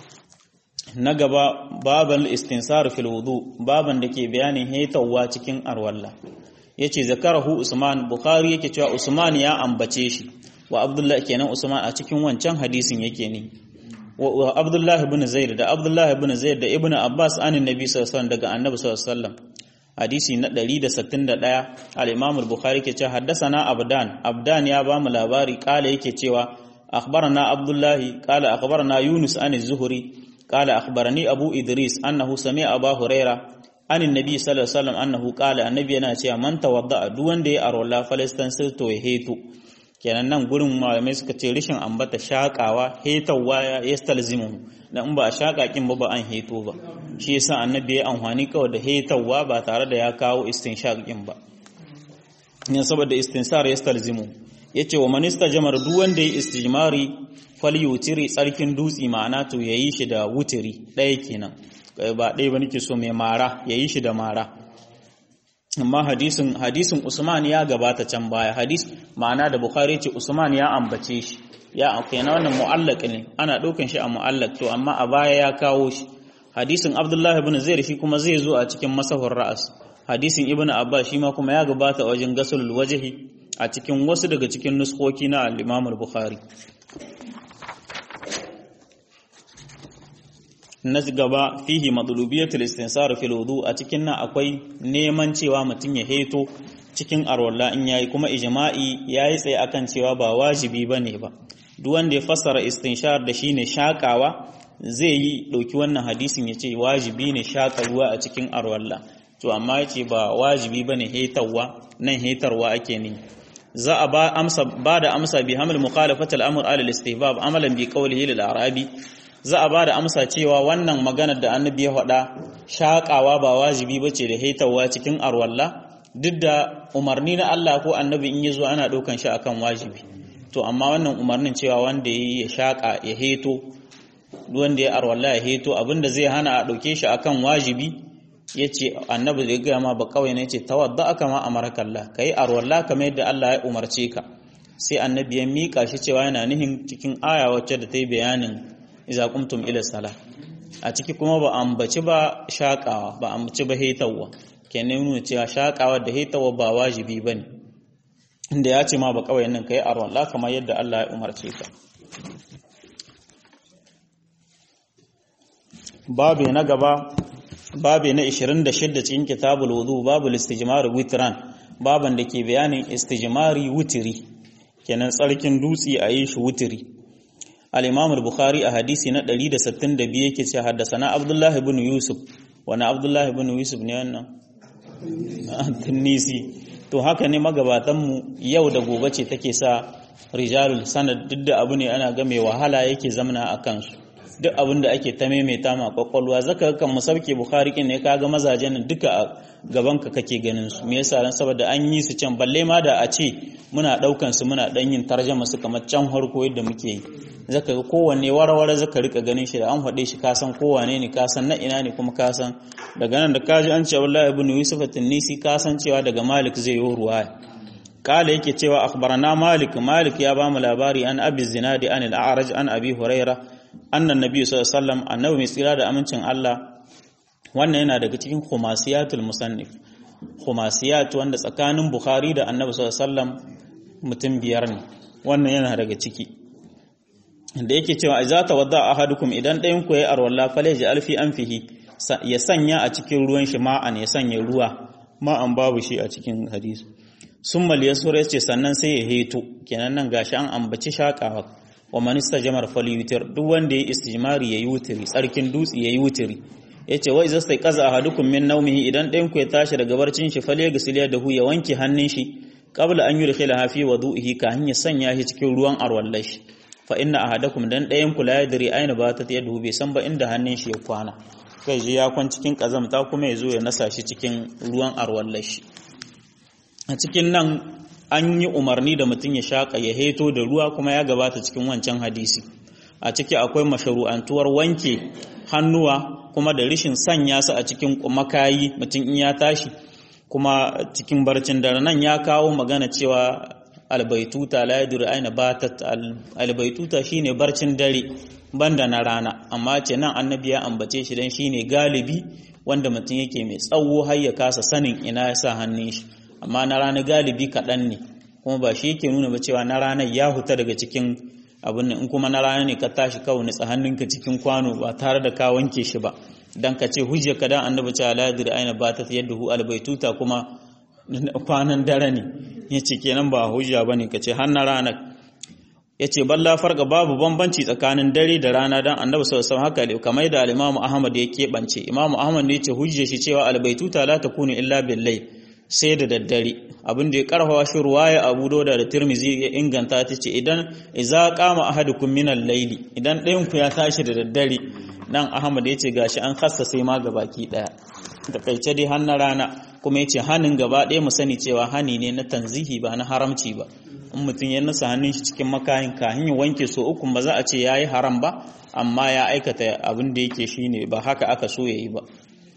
na gaba baban istinsar fil wudu baban da ke bayanin haitawa cikin arwalla yace zakarahu usman bukhari yake cewa usman ya ambace shi wa abdullah kenan usman a cikin wancan hadisin yake ne wa abdullah ibn zaid da abdullah ibn zaid da ibn abbas anin nabi sallallahu alaihi wasallam daga annabi sallallahu alaihi wasallam hadisi na 161 al-imam al-bukhari ke cewa haddathana abdan abdan ya ba mu labari kala yake cewa akhbarana abdullah kala akhbarana yunus an az-zuhri قال أخبرني أبو إدريس أنه سمع أبا هريرة عن النبي صلى الله عليه وسلم أنه قال النبي أنا cewa man tawadda duk wanda ya arola falastansir to ya heto kenan nan gurin malamai suka ce rishin ambata shakawa hetawa ya yastalzimu dan in ba a shaka kin ba ba an heto ba shi yasa annabi ya amfani kawai da hetawa ba tare da ya kawo istinshaq kin ba ne saboda istinsar yastalzimu yace wa man istajmar duk wanda ya istijmari falyutiri tsarkin dutsi ma'ana to yayi shi da wutiri ɗaya kenan ba ɗaya ba nake so mai mara yayi shi da mara amma hadisin hadisin Usman ya gabata can baya hadis ma'ana da Bukhari ce Usman ya ambace shi ya kenan wannan mu'allaq ne ana ɗaukan shi a mu'allaq to amma a baya ya kawo shi hadisin Abdullah ibn Zaid shi kuma zai zo a cikin masahur ra'as hadisin Ibn Abbas shi ma kuma ya gabata wajen gasulul wajhi a cikin wasu daga cikin nuskoki na al-Imam al-Bukhari na gaba fihi madlubiyatul istinsar fil wudu a cikin nan akwai neman cewa mutum ya heto cikin arwalla in yayi kuma ijma'i yayi tsaye akan cewa ba wajibi bane ba duk wanda ya fassara istinshar da shine shakawa zai yi dauki wannan hadisin yace wajibi ne shaka ruwa a cikin arwalla to amma yace ba wajibi bane hetarwa nan hetarwa ake ne za a ba amsa ba da amsa bi hamil mukhalafatul amr ala al-istihbab amalan bi qawlihi lil arabi za a ba da amsa cewa wannan maganar da annabi ya faɗa shaƙawa ba wajibi ba ce da haitawa cikin arwalla duk da umarni na Allah ko annabi in ya zo ana ɗaukan shi akan wajibi to amma wannan umarnin cewa wanda ya yi ya shaƙa ya heto wanda ya arwalla ya heto abinda zai hana a ɗauke shi akan wajibi ya ce annabi da ya gaya ma ba kawai ne ce tawadda aka ma amarakallah ka yi arwalla kamar yadda Allah ya umarce ka sai annabi ya miƙa shi cewa yana nihin cikin aya wacce da ta yi bayanin iza kumtum ila sala a ciki kuma ba ambaci ba shakawa ba ambaci ba hetawa kenan nuna cewa shakawa da hetawa ba wajibi bane inda ya ce ma ba kawai nan kai arwan la kamar yadda Allah ya umarce ka babu na gaba babu na 26 cikin kitabul wudu babu istijmar witran baban da ke bayanin istijmari wutiri kenan tsarkin dutse a yi shi wutiri al-imam al-bukhari a hadisi na 162 yake ce haddasana abdullahi ibn yusuf wani abdullahi ibn yusuf ne wannan tunisi to haka ne magabatanmu yau da gobe ce take sa rijalul sanad duk da abu ne ana ga mai wahala yake zamana a kansu duk abin da ake ta maimaita ma kwakwalwa zaka kan mu sauke bukhari kin ne kaga mazajen nan duka a gaban ka kake ganin su me yasa dan saboda an yi su can balle ma da a ce muna daukan su muna dan yin tarjuma su kamar can harko yadda muke yi zaka ga kowanne warware zaka rika ganin shi da an faɗe shi ka san kowane ne ka san na ina ne kuma ka san daga nan da kaji an ce wallahi ibn yusuf at-tunisi ka san cewa daga malik zai yi ruwaya kala yake cewa akhbarana malik malik ya bamu labari an abi zinadi an al-a'raj an abi huraira annan nabi sallallahu alaihi wasallam annabi mai tsira da amincin Allah wannan yana daga cikin khumasiyatul musannif khumasiyat wanda tsakanin bukhari da annabi sallallahu alaihi wasallam mutum biyar ne wannan yana daga ciki da yake cewa idza tawadda ahadukum idan ɗayan ku yayi arwalla falaji alfi anfihi ya sanya a cikin ruwan shi ma'an ya sanya ruwa ma'an babu shi a cikin hadisi summal yasura yace sannan sai ya heto kenan nan gashi an ambaci shakawa wa man istajmar falyutir duk wanda yayi istijmari yayi wutiri tsarkin dutsi yayi wutiri yace wa idza stay qaza ahadukum min nawmihi idan ɗayan ku ya tashi daga barcin shi falya gasiliya da hu ya wanke hannun shi qabla an yudkhila fi wudu'ihi ka hanya sanya shi cikin ruwan arwallashi fa inna ahadakum dan ɗayan ku la yadri aina batat yadahu bai san ba inda hannun shi ya kwana kai ji ya kwan cikin kazamta kuma ya zo ya nasa shi cikin ruwan arwallashi a cikin nan an yi umarni da mutum ya shaƙa ya heto da ruwa kuma ya gabata cikin wancan hadisi a ciki akwai masharu'antuwar wanke hannuwa kuma da rishin sanya su a cikin makayi mutum in ya tashi kuma cikin barcin dare nan ya kawo magana cewa albaituta la yadur aina batat albaituta shine barcin dare banda na rana amma ce nan annabi ya ambace shi dan shine galibi wanda mutum yake mai tsawo har ya kasa sanin ina ya sa hannun shi amma na rana galibi kaɗan ne kuma ba shi yake nuna ba cewa na ranar ya huta daga cikin abin in kuma na rana ne ka tashi kawai nitsa hannunka cikin kwano ba tare da ka wanke shi ba dan ka ce hujjar ka dan annabi cewa la yadri aina batat yadduhu albaituta kuma kwanan dare ne yace kenan ba hujja bane ka ce har na ranar yace balla farga babu bambanci tsakanin dare da rana dan annabi sallallahu alaihi haka kamar da al-imamu ahmad ya keɓance imamu ahmad ne yace hujjar shi cewa albaituta la takunu illa bil layl sai da daddare abin da ya karfawa shi ruwaya abu dauda da tirmizi ya inganta ta ce idan iza kama ahadukum min al-layli idan ɗayan ku ya tashi da daddare nan ahmad ya ce gashi an khassa sai ma gabaki daya da kaice dai har na rana kuma ya ce hanin gaba ɗaya mu sani cewa hani ne na tanzihi ba na haramci ba in mutum ya nasa hannun shi cikin makayin kahin ya wanke so uku ba za a ce yayi haram ba amma ya aikata abin da yake shine ba haka aka so yayi ba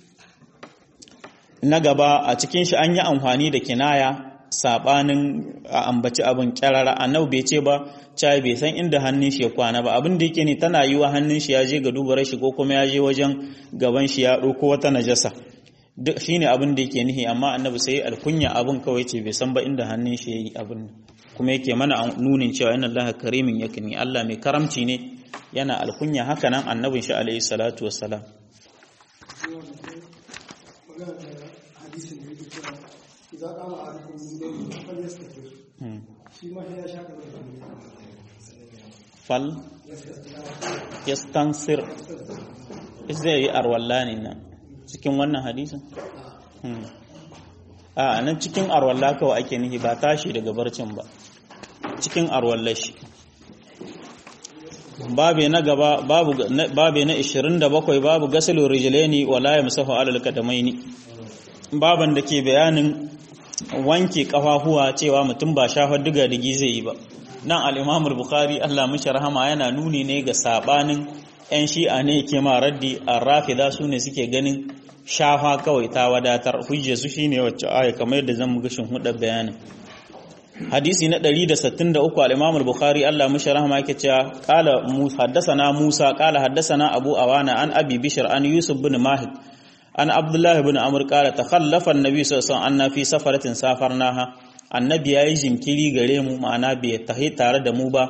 na gaba a cikin shi an yi amfani da kinaya sabanin a ambaci abin kyarara annabi bai ce ba cai bai san inda hannun shi ya kwana ba abin da yake ne tana yiwa hannun shi ya je ga dubar shi ko kuma ya je wajen gaban shi ya ɗauko wata najasa duk shine abin da yake nihi amma annabi sai alkunya abin kawai ce bai san ba inda hannun shi yayi abin kuma yake mana nunin cewa inna allaha karimin yakni Allah mai karamci ne yana alkunya haka nan annabin shi alaihi salatu wassalam إذا قام أحدكم من الليل فليستتر فيما هي شاكرة fal yastansir zai yi arwalla ne nan cikin wannan hadisin a nan cikin arwalla kawai ake nihi ba tashi daga barcin ba cikin arwalla shi babe na gaba babe na 27 babu gasalu rijlaini wala yamsahu alal qadamaini baban da ke bayanin wanke kafafuwa cewa mutum ba shafar diga digi zai yi ba nan al'imamul bukhari Allah mashi rahama yana nuni ne ga sabanin 'yan shi'a ne ke ma raddi a rafida su ne suke ganin shafa kawai ta wadatar hujje su shi ne wacce aya kamar yadda zan gashin hudar bayanin hadisi na 163 al'imamul bukhari Allah mashi rahama yake cewa kala haddasana musa kala haddasana abu awana an abi bishir an yusuf bin mahid an abdullahi bin amur kala ta khallafa annabi sallallahu alaihi wasallam fi safaratin safarnaha annabi ya yi jinkiri gare mu ma'ana bai tahi tare da mu ba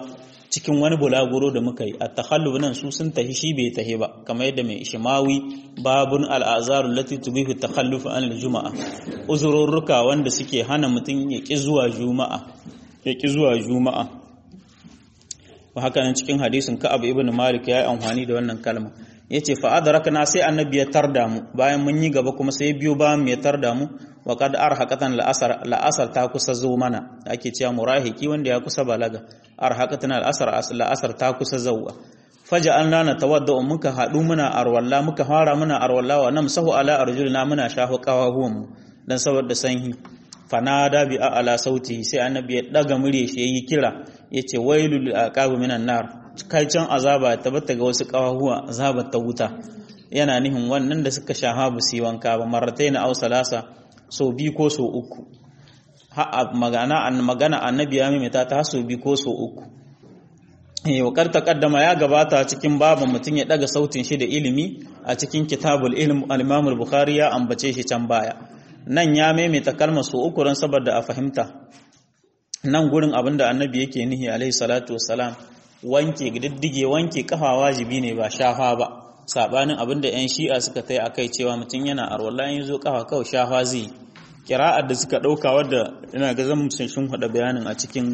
cikin wani bulaguro da muka yi a takhalluf nan su sun tahi shi bai tahi ba kamar yadda mai ishimawi babun al'azarul lati tubihu takhalluf an juma'a uzururruka wanda suke hana mutum ya ki zuwa juma'a ya ki zuwa juma'a wa haka nan cikin hadisin ka'ab ibn malik ya yi amfani da wannan kalma yace fa adrakna sai annabi ya tarda mu bayan mun yi gaba kuma sai biyo bayan mu ya tarda mu wa qad arhaqatan la'asar la'asar ta kusa zo mana ake cewa murahiki wanda ya kusa balaga arhaqatan al'asar la'asar ta kusa zawwa faja'alna natawadda muka hadu muna arwalla muka fara muna arwalla wa namsahu ala arjulina muna shafu qawahuwan mu dan saboda sanhi fanada bi ala sauti sai annabi ya daga murye shi yayi kira yace wailul aqab minan nar kai can azaba ta bata ga wasu qawahuwa azaba ta wuta yana nihin wannan da suka shaha bu si wanka ba marrataina aw salasa so bi ko so uku ha magana an magana annabi ya mimita ta so bi ko so uku eh wakar taqaddama ya gabata cikin baban mutun ya daga sautin shi da ilimi a cikin kitabul ilm al-imam al-bukhari ya ambace shi can baya nan ya maimaita kalmar su uku ran saboda a fahimta nan gurin abinda annabi yake nihi alaihi salatu wassalam wanke diddige wanke kafa wajibi ne ba shafa ba sabanin abinda yan shi'a suka tai akai cewa mutum yana arwala yin zo kafa kawai shafa zai kira'ar da suka dauka wadda ina ga zan sun shin hada bayanin a cikin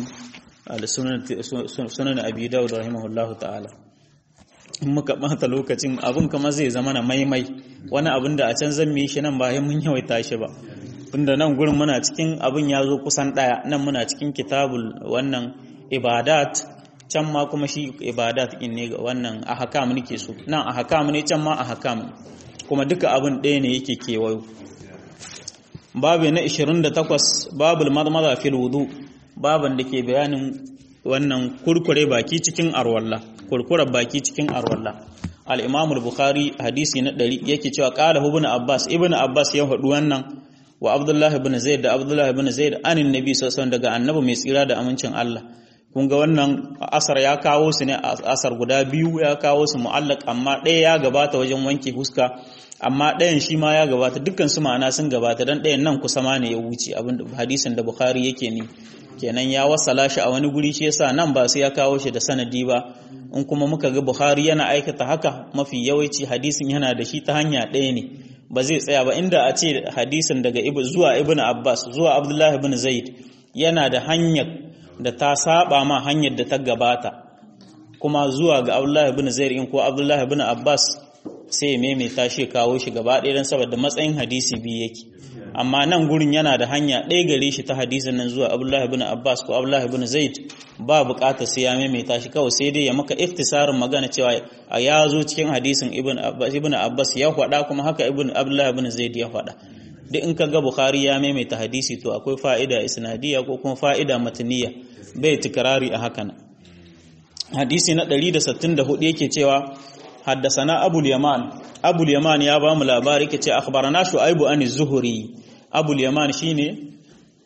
sunan abi dawud rahimahullahu ta'ala in muka bata lokacin abin kama zai zama na maimai wani abin da a can zan yi shi nan ba mun yawaita shi ba tunda nan gurin muna cikin abin ya zo kusan ɗaya nan muna cikin kitabul wannan ibadat can ma kuma shi ibadat in ne ga wannan ahkam nake so nan ahkam ne can ma ahkam kuma duka abin ɗaya ne yake kewayo babu na 28 babul madmada fil wudu baban da ke bayanin wannan kurkure baki cikin arwalla kurkurar baki cikin arwalla al-imam al-bukhari hadisi na 100 yake cewa qala ibn abbas ibn abbas ya faɗi wannan wa abdullahi ibn zaid da abdullahi ibn zaid anin nabi sallallahu alaihi daga annabi mai tsira da amincin Allah kun ga wannan asar ya kawo su ne asar guda biyu ya kawo su mu'allaq amma ɗaya ya gabata wajen wanke huska amma ɗayan shi ma ya gabata dukkan su ma'ana sun gabata dan ɗayan nan kusa ma ne ya wuce abin hadisin da bukhari yake ni kenan ya wasala shi a wani guri shi yasa nan ba sai ya kawo shi da sanadi ba in kuma muka ga bukhari yana aikata haka mafi yawanci hadisin yana da shi ta hanya ɗaya ne ba zai tsaya ba inda a ce hadisin daga zuwa ibn abbas zuwa abdullahi ibn zaid yana da hanyar da ta saba ma hanyar da ta gabata kuma zuwa ga abdullahi ibn zaid in ko abdullahi ibn abbas sai ya maimaita shi kawo shi gaba ɗaya don saboda matsayin hadisi biyu yake amma nan gurin yana da hanya ɗaya gare shi ta hadisin nan zuwa abdullahi ibn abbas ko abdullahi ibn zaid ba buƙatar sai ya maimaita shi kawai sai dai ya maka iftisarin magana cewa a ya zo cikin hadisin ibn abbas ibn abbas ya faɗa kuma haka ibn abdullahi ibn zaid ya faɗa duk in ka ga bukhari ya maimaita hadisi to akwai fa'ida isnadiyya ko kuma fa'ida mataniya bai tikrari a hakan hadisi na 164 yake cewa حدثنا أبو اليمان أبو اليمان يا بام لاباري كتي أخبرنا شعيب عن الزهري أبو اليمان شيني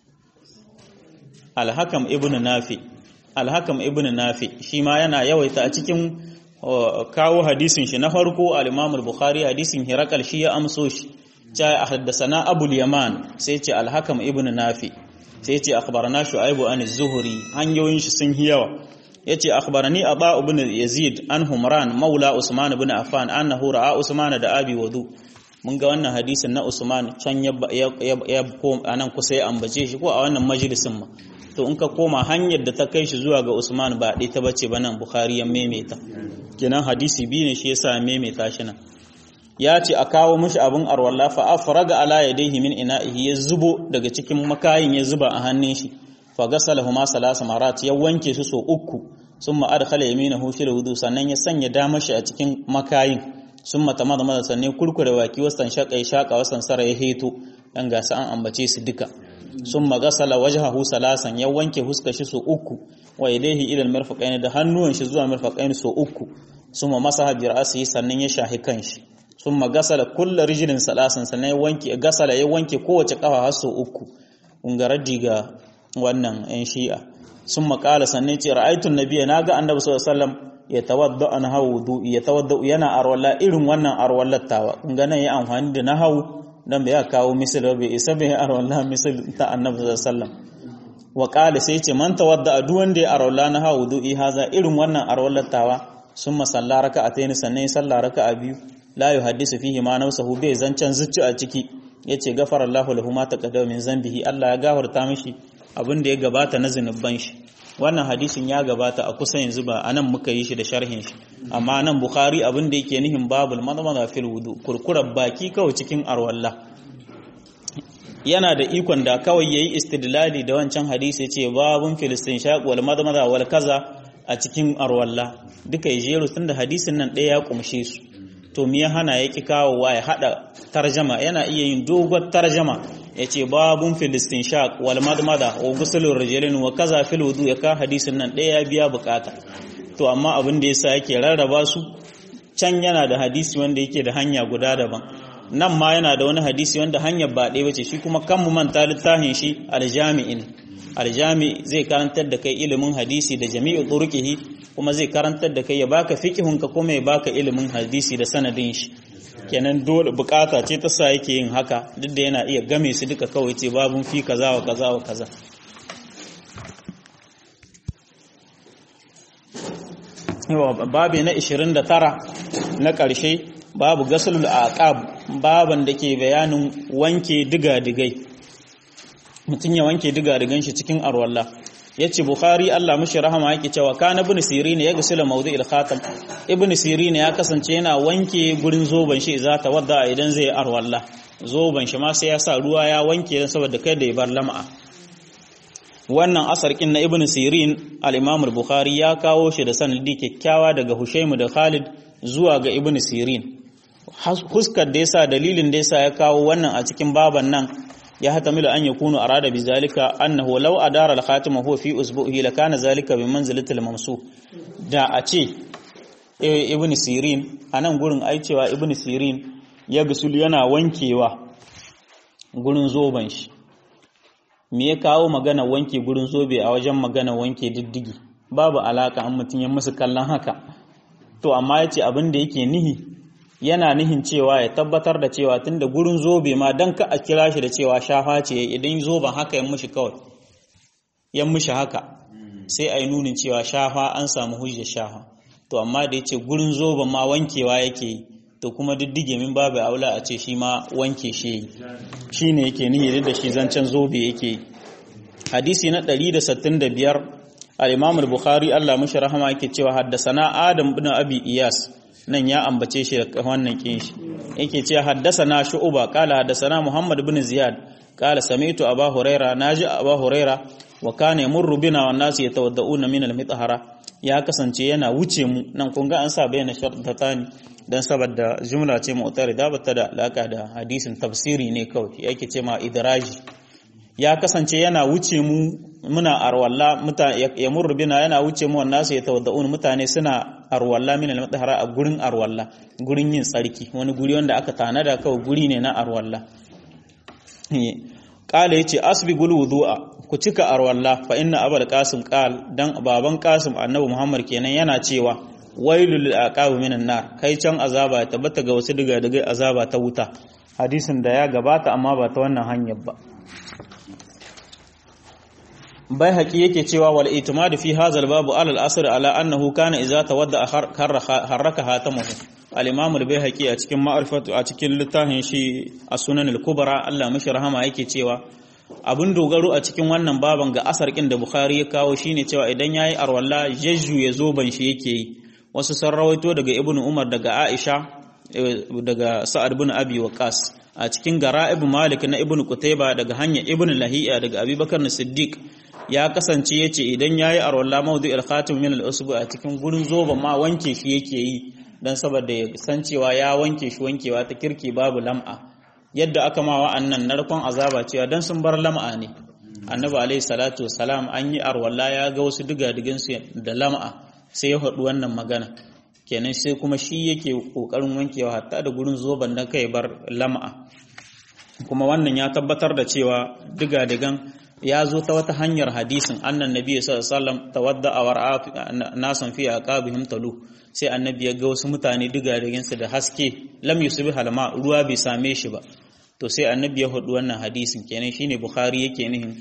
الحكم ابن نافي الحكم ابن نافي شيما yana yawaita a cikin kawo hadisin shi na farko al-Imam al-Bukhari hadisin Hirakal shi ya amso shi ta haddathana Abu al-Yaman sai ce al-Hakam ibn Nafi sai ce akhbarana Shu'aib an az-Zuhri hanyoyin shi sun yawa yace akhbarani aba ibn yazid an humran maula usman ibn affan annahu ra'a usman da abi wadu mun ga wannan hadisin na usman can ya ya anan kusa ya ambace shi ko a wannan majalisin ma to in ka koma hanyar da ta kai shi zuwa ga usman ba dai ta bace ba nan bukhari ya maimaita kenan hadisi biyu ne shi yasa ya maimaita shi nan ya ce a kawo mishi abin arwalla fa afraga ala yadayhi min ina'ihi ya zubo daga cikin makayin ya zuba a hannun shi fagasalahuma salasa marat ya wanke su so uku summa adkhala yaminahu fil wudu sannan ya sanya damar shi a cikin makayin summa tamadama sannan kurkure baki wasan shaka ya shaka wasan sara ya heto dan gasa an ambace su duka summa gasala wajhahu salasan ya wanke huska shi so uku wa yadayhi ila almirfaqain da hannuwan shi zuwa mirfaqain so uku summa masaha bi ra'sihi sannan ya shahi kanshi summa gasala kullu rijlin salasan sannan ya wanke gasala ya wanke kowace kafa har so uku ungaraddi ga wannan ‘yan shi'a sun makala sannan ce ra'aitun nabiya na ga annabi sallallahu alaihi wasallam ya tawadda an hawu ya tawadda yana arwalla irin wannan arwallattawa kun ga nan ya amfani da nahawu dan bai kawo misal ba bai isa bai arwalla misal ta annabi sallallahu alaihi wasallam wa qala sai ce man tawadda duk wanda ya arwalla na ha wudu'i haza irin wannan arwallatawa sun masalla raka'atayn sannan ya salla raka'a biyu la yuhaddisu fihi ma nafsuhu bai zancan zucci a ciki yace gafara Allahu lahu ma taqaddama min zambihi Allah ya gafarta mishi abin da ya gabata na zinuban shi wannan hadisin ya gabata a kusa yanzu ba anan muka yi shi da sharhin shi amma nan Bukhari abin da yake nihin babul madmada fil wudu kurkurar baki kawai cikin arwalla yana da ikon da kawai yayi istidlali da wancan hadisi yace babun filistin shaq wal madmada wal kaza a cikin arwalla duka jeru tunda hadisin nan ɗaya ya kumshe su to me ya hana yaki kawowa ya hada tarjama yana iya yin dogon tarjama yace babun filistin shaq wal madmada wa gusulur rijlin wa kaza fil wudu ya ka hadisin nan ɗaya ya biya bukata to amma abin da yasa yake rarraba su can yana da hadisi wanda yake da hanya guda daban nan ma yana da wani hadisi wanda hanyar ba ɗaya bace shi kuma kan mu manta littafin shi aljami'in aljami zai karantar da kai ilimin hadisi da jami'u turqihi kuma zai karantar da kai ya baka fiqhun ka kuma ya baka ilimin hadisi da sanadin shi kenan dole bukata ce ta sa yake yin haka duk da yana iya game su duka kawai ce babun fi kaza wa kaza wa kaza babi na 29 na ƙarshe babu gasulul aqab baban da ke bayanin wanke diga-digai mutum ya wanke diga-digan shi cikin arwalla yace bukhari Allah mishi rahama yake cewa kana ibn sirin ya gasila mawdu'il khatam ibn sirin ya kasance yana wanke gurin zoban shi za ta wadda idan zai arwalla zoban shi ma sai ya sa ruwa ya wanke dan saboda kai da ya bar lam'a wannan asar kin na ibn sirin al-imam al-bukhari ya kawo shi da sanadi kyakkyawa daga hushaimu da khalid zuwa ga ibn sirin huskar da yasa dalilin da yasa ya kawo wannan a cikin baban nan ya hatamilu an yakunu arada bi zalika annahu law adara al-khatima huwa fi usbuhi lakana zalika bi manzilati al-mamsu da a ce ibn sirin anan gurin ai cewa ibn sirin ya gusul yana wankewa gurin zoban shi me ya kawo magana wanke gurin zobe a wajen magana wanke diddigi babu alaka an mutum ya musu kallon haka to amma yace abin da yake nihi yana nihin cewa ya tabbatar da cewa tunda gurin zobe ma dan ka a kira shi da cewa shafa ce idan zoben haka ya mushi kawai ya mushi haka sai a yi nunin cewa shafa an samu hujjar shafa to amma da yace gurin zoben ma wankewa yake yi to kuma diddige min babu aula a ce shi ma wanke shi yi shine yake nihi da shi zancen zobe yake yi hadisi na 165 al-Imam al-Bukhari Allah mishi rahama yake cewa haddasana Adam ibn Abi Iyas nan ya ambace shi da wannan kin shi yake cewa haddasana Shu'ba qala haddasana Muhammad ibn Ziyad qala sami'tu Abu Huraira naji Abu Huraira wa kana yamurru bina wan nasu yatawadda'una min al-mithhara ya kasance yana wuce mu nan kun ga an sa bayyana shartatani dan saboda jumla ce mu'tarida bata da alaka da hadisin tafsiri ne kawai yake ce ma idraji ya kasance yana wuce mu muna arwalla mutane ya murru bina yana wuce mu wannan su ya tawadda'un mutane suna arwalla min al-mutahara a gurin arwalla gurin yin tsarki wani guri wanda aka tanada kawai guri ne na arwalla qala yace asbigul wudu'a ku cika arwalla fa inna abul qasim qal dan baban qasim annabi muhammad kenan yana cewa wailul lil aqab minan nar kai can azaba ya tabbata ga wasu diga diga azaba ta wuta hadisin da ya gabata amma ba ta wannan hanyar ba bai haƙi yake cewa wal itimadu fi hazal babu alal asr ala annahu kana idza tawadda harraka hatamuhu al-imam al-baihaqi a cikin ma'rifatu a cikin littafin shi as-sunan al-kubra Allah mishi rahama yake cewa abin dogaro a cikin wannan baban ga asar kin da bukhari ya kawo shine cewa idan yayi arwalla jajju ya zo ban shi yake yi wasu sun rawaito daga ibnu umar daga aisha daga sa'ad ibn abi waqas a cikin gara'ib malik na ibnu qutayba daga hanya ibnu lahiya daga abubakar siddiq ya kasance ya ce idan ya yi arwallah maudu ilkhatim min al'usubu a cikin gurin zoba ma wanke shi yake yi don saboda ya san cewa ya wanke shi wankewa ta kirki babu lam'a yadda aka ma wa'annan narkon azaba cewa don sun bar lam'a ne annabi alaihi salatu wasalam an yi arwallah ya ga wasu diga su da lam'a sai ya haɗu wannan magana kenan sai kuma shi yake ƙoƙarin wankewa hatta da gurin zoban da kai bar lam'a kuma wannan ya tabbatar da cewa diga-digan ya zo ta wata hanyar hadisin annan nabi sallallahu alaihi wasallam tawadda awar nasan fi aqabihim talu sai annabi ya ga wasu mutane diga su da haske lam yusbi halma ruwa bai same shi ba to sai annabi ya hudu wannan hadisin kenan shine bukhari yake nihin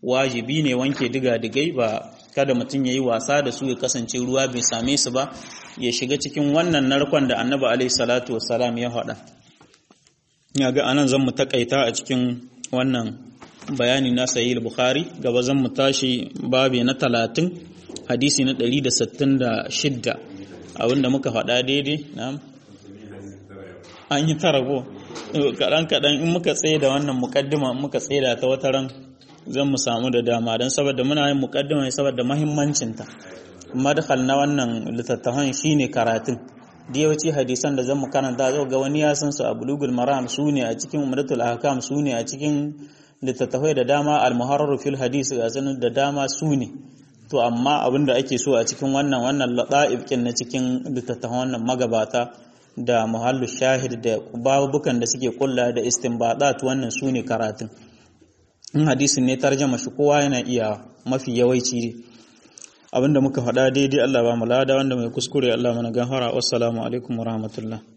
wajibi ne wanke diga-digai ba kada mutum ya yi wasa da su ya kasance ruwa bai same su ba ya shiga cikin wannan narkon da annabi alaihi salatu wassalam ya haɗa ya ga anan zan mu takaita a cikin wannan bayani na sahih bukhari gaba zan mu tashi babi na talatin hadisi na 166 abinda muka faɗa daidai na'am an yi tarago kaɗan kaɗan in muka tsaye da wannan mukaddima muka tsaye da ta wata ran zan mu samu da dama don saboda muna yin mukaddima ne saboda mahimmancinta madkhal na wannan littattafan shine karatun da yawanci hadisan da zan mu karanta zai ga wani ya san su a bulugul maram su ne a cikin umdatul ahkam su ne a cikin littattafai da dama al-muharrar fil hadis ga sanin da dama su ne to amma abin da ake so a cikin wannan wannan lada'ib na cikin littattafan wannan magabata da muhallu shahid da babukan da suke kulla da istinbadat wannan su ne karatun in hadisin ne tarjama shi kowa yana iya mafi yawanci ne abinda muka faɗa daidai Allah ba mu lada wanda mai kuskure Allah mana gafara wassalamu alaikum warahmatullahi